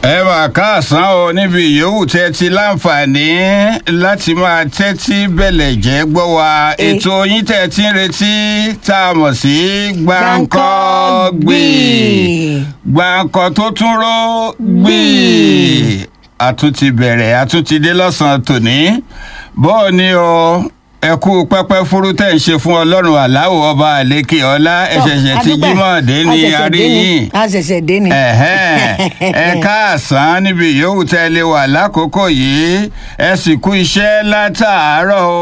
ẹ mà káàsán o níbi yòówù tẹ́ ti láǹfààní láti máa tẹ́tí bẹ̀lẹ̀ jẹ́ gbọ́ wa ètò yín tẹ́ ti ń retí tá a mọ̀ sí gbáǹkọ́-gbì gbáǹkọ́ tó tún ró gbì àtúntì bẹ̀rẹ̀ àtúntì dé lọ́sàn-án tòní bọ́ọ̀ ni o ẹ kú pẹ́pẹ́ fúrú tẹ̀ ń ṣe fún ọlọ́run aláwọ̀ ọba àlékè ọlá ẹ̀ṣẹ̀ṣẹ̀ tí jímọ̀ dé ní àríyìn a ṣẹ̀ṣẹ̀ dé ni. ẹ káàsán níbi yòówù tẹ́ lè wà lákòókò yìí ẹ sì kú iṣẹ́ látàárọ̀ o.